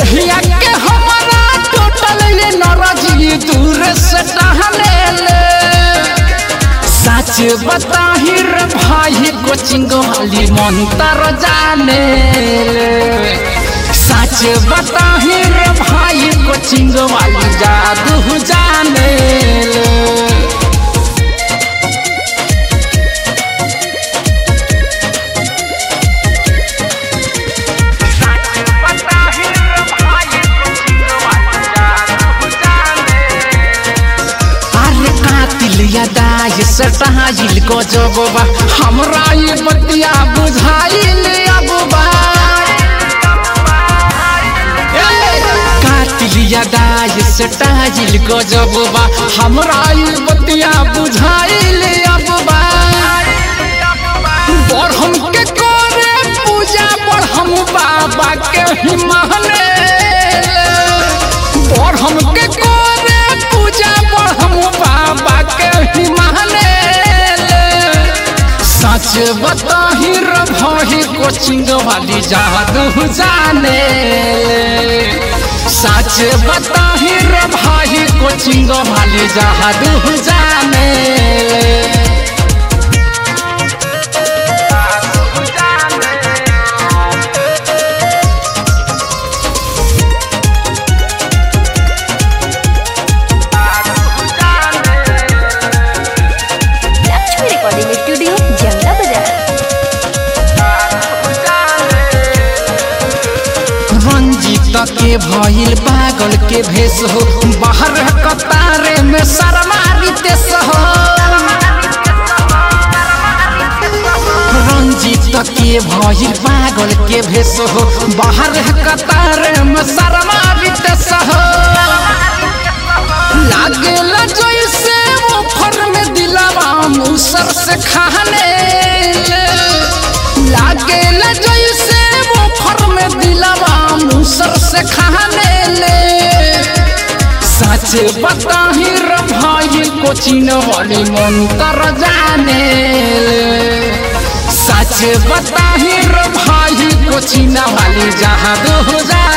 देहिया के हमारा टोटल ये नरजी दूर से टहले ले सच बताही रे भाई कोचिंग वाली मंत्र जाने ले सच बताही रे भाई कोचिंग वाली जादू जाने ले अरे कातिल दाय सटाइल को जबबा हमरा ये बतिया बुझाइल अबबा कातिल दाय सटाइल को जबबा हमरा ये बतिया बुझाइल अबबा बढ़म के करे पूजा बढ़म बाबा के ही महने बढ़म के करे पूजा बढ़म बाबा के ही महने सच बताही रही कोचिंग वाली जादू जाने सच बताही रही कोचिंग वाली जादू जाने लक्ष्मी रिकॉर्डिंग स्टूडियो जमना बाजार रंजीत के भइल पागल के भेष हो बाहर कतारे में शर्मारी देश हो रंजीत के भइल पागल के भेष हो बाहर कतारे में शर्मारी देश हो लागेला जैसे मुफर में दिलावा मुसर से खाने लागेला जैसे मुफर में दिलावा मुसर से खाने ले सच बताही रे भाई कोचिन वाली मंत्र जाने ले सच बताही रे भाई कोचिन वाली जहादू जाने